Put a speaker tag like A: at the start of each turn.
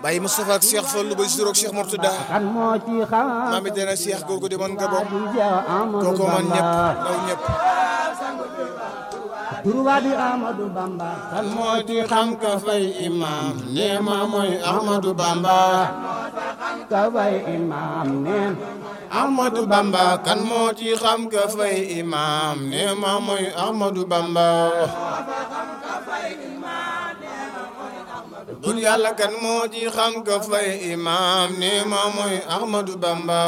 A: Baye Moustapha ak Cheikh Fallou Baye Siroog Cheikh Mourtada
B: kan moo ci xam
A: maam it dana Cheikh googu di man Gabon
B: di Seex Ahmadu
A: kooku man ñëpp
B: Bamba
A: ndaw ñëpp
B: turwa di Ahmadu Bamba kan moo ci xam ka fay imam nee ma mooy Ahmadu Bamba ka fay imam neen
A: Ahmadu Bamba kan moo ci xam ka fay imam nee ma mooy Ahmadu Bamba bur yàlla kan moo ci xam ka fay imam nee ma mooy Ahmadu Bamba